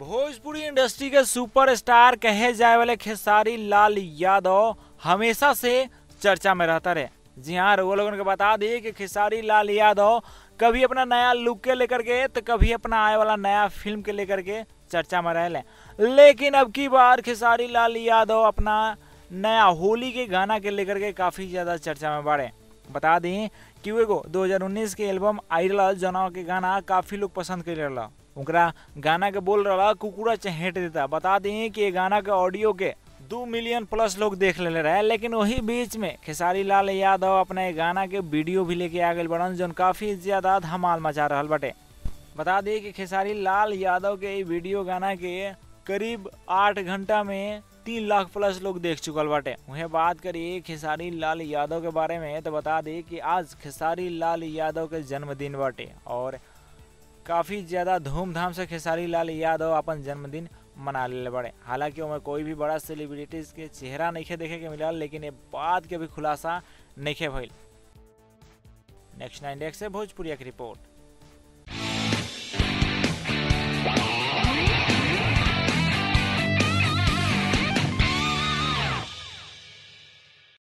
Bhojpuri industry के superstar कहे जाए वाले खेसारी लाल यादव हमेशा से चर्चा में रहता रहे जी हाँ वो लोगों को बता दी कि खेसारी लाल यादव कभी अपना नया लुक के लेकर के तो कभी अपना आए वाला नया फिल्म के लेकर के चर्चा में रहे लेकिन अब की बार खेसारी लाल यादव अपना नया होली के गाना के लेकर के काफी ज्यादा चर्चा में बढ़े बता दें कि वो एगो 2019 के एल्बम आइडल जना के गाना काफी लोग पसंद कर रहा उनका गाना के बोल रहा कुकुरा चहेट देता बता दें कि ये गाना के ऑडियो के दो मिलियन प्लस लोग देख ले रहे लेकिन वही बीच में खेसारी लाल यादव अपने गाना के वीडियो भी लेके आ गए बड़न जो काफी ज्यादा धमाल मचा रहा बटे बता दी कि खेसारी लाल यादव के ई वीडियो गाना के करीब आठ घंटा में तीन लाख प्लस लोग देख चुकल बाटे वहीं बात करिए खेसारी लाल यादव के बारे में तो बता दी कि आज खेसारी लाल यादव के जन्मदिन बाटे और काफ़ी ज़्यादा धूमधाम से खेसारी लाल यादव अपन जन्मदिन मना ले बड़े हालांकि उनमें कोई भी बड़ा सेलिब्रिटीज के चेहरा नहीं देखे के मिला लेकिन ये बात के भी खुलासा नहीं भइल नेक्स्ट नाइन डेक्स से भोजपुरिया की रिपोर्ट